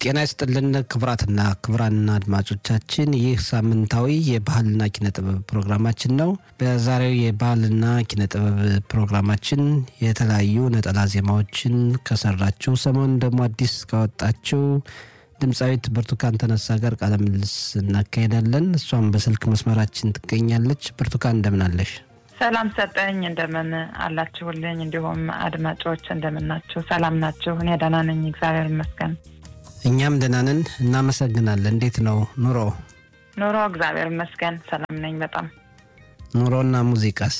ጤና ይስጥልን ክቡራትና ክቡራን አድማጮቻችን፣ ይህ ሳምንታዊ የባህልና ኪነ ጥበብ ፕሮግራማችን ነው። በዛሬው የባህልና ኪነ ጥበብ ፕሮግራማችን የተለያዩ ነጠላ ዜማዎችን ከሰራችው ሰሞኑን ደግሞ አዲስ ካወጣችው ድምፃዊት ብርቱካን ተነሳ ጋር ቃለ ምልልስ እናካሄዳለን። እሷም በስልክ መስመራችን ትገኛለች። ብርቱካን እንደምናለሽ? ሰላም ሰጠኝ። እንደምን አላችሁልኝ? እንዲሁም አድማጮች እንደምናችሁ? ሰላም ናችሁ? እኔ ደህና ነኝ፣ እግዚአብሔር ይመስገን። እኛም ደህና ነን፣ እናመሰግናለን። እንዴት ነው ኑሮ? ኑሮ እግዚአብሔር ይመስገን ሰላም ነኝ በጣም። ኑሮና ሙዚቃስ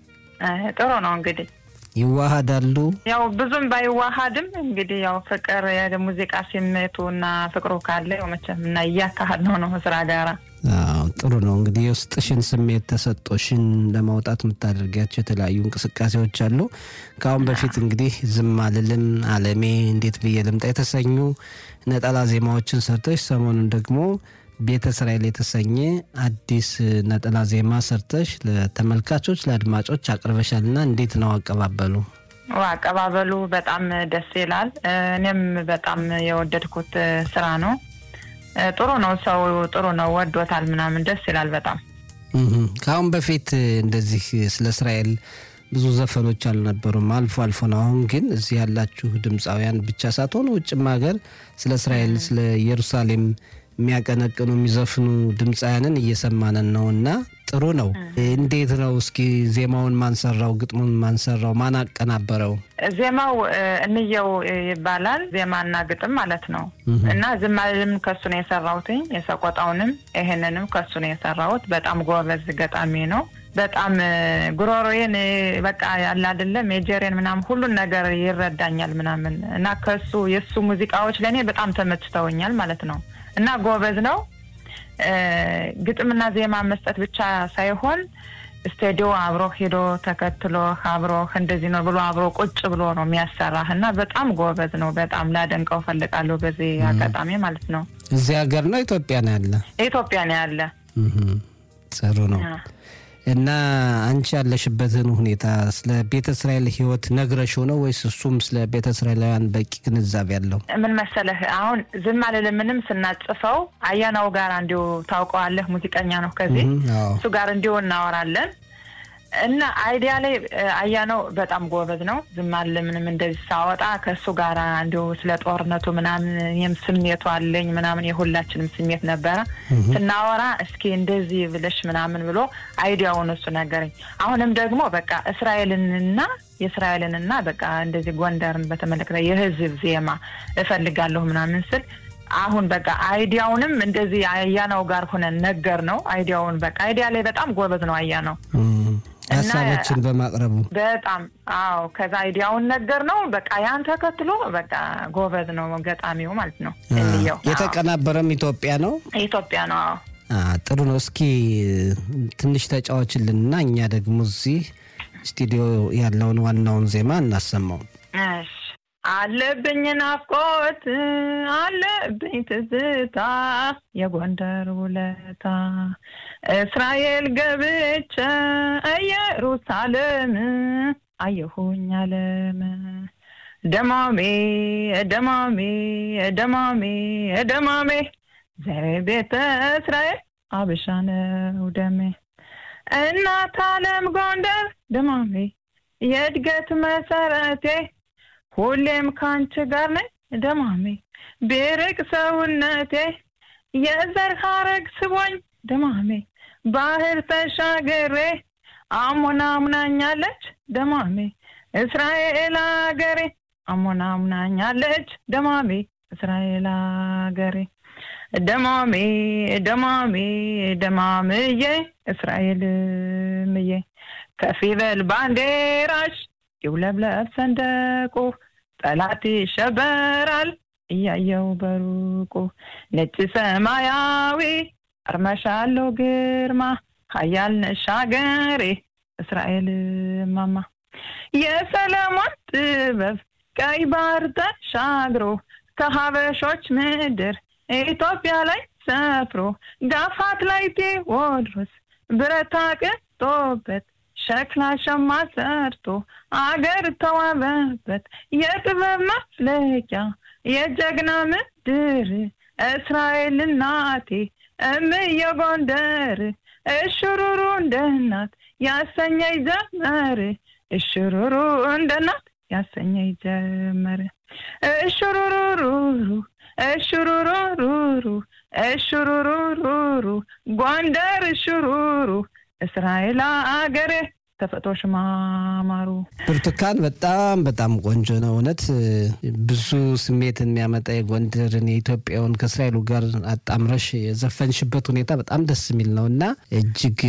ጥሩ ነው እንግዲህ ይዋሃዳሉ? ያው ብዙም ባይዋሃድም እንግዲህ ያው ፍቅር የሙዚቃ ስሜቱ እና ፍቅሩ ካለ ያው መቼም እና እያካሄድ ነው ነው ስራ ጋራ ጥሩ ነው እንግዲህ የውስጥሽን ስሜት ተሰጦሽን ለማውጣት የምታደርጊያቸው የተለያዩ እንቅስቃሴዎች አሉ። ከአሁን በፊት እንግዲህ ዝም አልልም፣ አለሜ፣ እንዴት ብዬ ልምጣ የተሰኙ ነጠላ ዜማዎችን ሰርተሽ ሰሞኑን ደግሞ ቤተ እስራኤል የተሰኘ አዲስ ነጠላ ዜማ ሰርተሽ ለተመልካቾች ለአድማጮች አቅርበሻልና እንዴት ነው አቀባበሉ? አቀባበሉ በጣም ደስ ይላል። እኔም በጣም የወደድኩት ስራ ነው። ጥሩ ነው። ሰው ጥሩ ነው፣ ወዶታል፣ ምናምን ደስ ይላል በጣም። ከአሁን በፊት እንደዚህ ስለ እስራኤል ብዙ ዘፈኖች አልነበሩም፣ አልፎ አልፎ ነው። አሁን ግን እዚህ ያላችሁ ድምፃውያን ብቻ ሳትሆኑ ውጭም ሀገር ስለ እስራኤል ስለ ኢየሩሳሌም የሚያቀነቅኑ የሚዘፍኑ ድምፃውያንን እየሰማንን ነው እና ጥሩ ነው። እንዴት ነው እስኪ ዜማውን ማንሰራው? ግጥሙን ማንሰራው? ማን አቀናበረው? ዜማው እንየው ይባላል። ዜማና ግጥም ማለት ነው እና ዝም አልልም ከሱ ነው የሰራሁትኝ። የሰቆጣውንም ይሄንንም ከሱ ነው የሰራሁት። በጣም ጎበዝ ገጣሚ ነው። በጣም ጉሮሮዬን በቃ ያለ አይደለም የጀሬን ምናምን ሁሉን ነገር ይረዳኛል ምናምን እና ከሱ የእሱ ሙዚቃዎች ለእኔ በጣም ተመችተውኛል ማለት ነው እና ጎበዝ ነው። ግጥምና ዜማ መስጠት ብቻ ሳይሆን ስቱዲዮ አብሮ ሄዶ ተከትሎ አብሮ እንደዚህ ነው ብሎ አብሮ ቁጭ ብሎ ነው የሚያሰራህ እና በጣም ጎበዝ ነው። በጣም ላደንቀው ፈልጋለሁ በዚህ አጋጣሚ ማለት ነው። እዚህ ሀገር ነው ኢትዮጵያ ነው ያለ? ኢትዮጵያ ነው ያለ። ጥሩ ነው። እና አንቺ ያለሽበትን ሁኔታ ስለ ቤተ እስራኤል ሕይወት ነግረሽው ነው ወይስ እሱም ስለ ቤተ እስራኤላውያን በቂ ግንዛቤ ያለው? ምን መሰለህ አሁን ዝም አልልምንም ስናጽፈው አያናው ጋር እንዲሁ ታውቀዋለህ፣ ሙዚቀኛ ነው። ከዚህ እሱ ጋር እንዲሁ እናወራለን እና አይዲያ ላይ አያነው በጣም ጎበዝ ነው። ዝም አልልምንም እንደዚህ ሳወጣ ከእሱ ጋር እንዲሁ ስለ ጦርነቱ ምናምን ይህም ስሜቱ አለኝ ምናምን የሁላችንም ስሜት ነበረ። ስናወራ እስኪ እንደዚህ ብለሽ ምናምን ብሎ አይዲያውን እሱ ነገረኝ። አሁንም ደግሞ በቃ እስራኤልንና የእስራኤልንና በቃ እንደዚህ ጎንደርን በተመለከተ የህዝብ ዜማ እፈልጋለሁ ምናምን ስል አሁን በቃ አይዲያውንም እንደዚህ አያናው ጋር ሆነን ነገር ነው። አይዲያውን በቃ አይዲያ ላይ በጣም ጎበዝ ነው አያናው ሀሳቦችን በማቅረቡ በጣም አዎ። ከዛ አይዲያውን ነገር ነው በቃ ያን ተከትሎ በቃ ጎበዝ ነው ገጣሚው ማለት ነው። እንየው የተቀናበረም ኢትዮጵያ ነው ኢትዮጵያ ነው። አዎ ጥሩ ነው። እስኪ ትንሽ ተጫዋችልን እና እኛ ደግሞ እዚህ ስቱዲዮ ያለውን ዋናውን ዜማ እናሰማው። እሺ አለብኝ ናፍቆት አለብኝ ትዝታ የጎንደር ውለታ እስራኤል ገብቼ ኢየሩሳሌም አየሁኝ አለም ደማሜ ደማሜ ደማሜ ደማሜ ዘሬ ቤተ እስራኤል አበሻ ነው ደሜ እናት አለም ጎንደር ደማሜ የእድገት መሰረቴ ሁሌም ካንቺ ጋር ነኝ ደማሜ ቢርቅ ሰውነቴ የዘር ሀረግ ስቦኝ ደማሜ ባህር ተሻገሬ አሞናሙናኛለች ደማሜ እስራኤል አገሬ አሞናሙናኛለች ደማሜ እስራኤል አገሬ ደማሜ ደማሜ ደማምዬ እስራኤል ምዬ ከፍ ይበል ባንዴራሽ ይውለብለብ ሰንደቁ ጠላት ይሸበራል እያየው በሩቁ ነጭ ሰማያዊ አርመሻለው ግርማ ሀያል ነሽ አገሬ እስራኤል ማማ የሰለሞን ጥበብ ቀይ ባህር ተሻግሮ ከሀበሾች ምድር ኢትዮጵያ ላይ ሰፍሮ ጋፋት ላይ ቴዎድሮስ ብረታ ቅጦበት ሸክላ ሸማ ሰርቶ አገር ተዋበበት የጥበብ መፍለቂያ የጀግና ምድር እስራኤል እናቴ እምየ ጎንደር እሽሩሩ እንደ እናት ያሰኘኝ ጀመር እሽሩሩ እንደ እናት ያሰኘኝ ጀመር እሽሩሩሩሩ እሽሩሩሩሩ እሽሩሩሩሩ ጎንደር እሽሩሩ እስራኤል አገሬ ተፈጥሮሽ ማማሩ ብርቱካን በጣም በጣም ቆንጆ ነው። እውነት ብዙ ስሜት የሚያመጣ የጎንደርን የኢትዮጵያውን ከእስራኤሉ ጋር አጣምረሽ የዘፈንሽበት ሁኔታ በጣም ደስ የሚል ነው እና እጅግ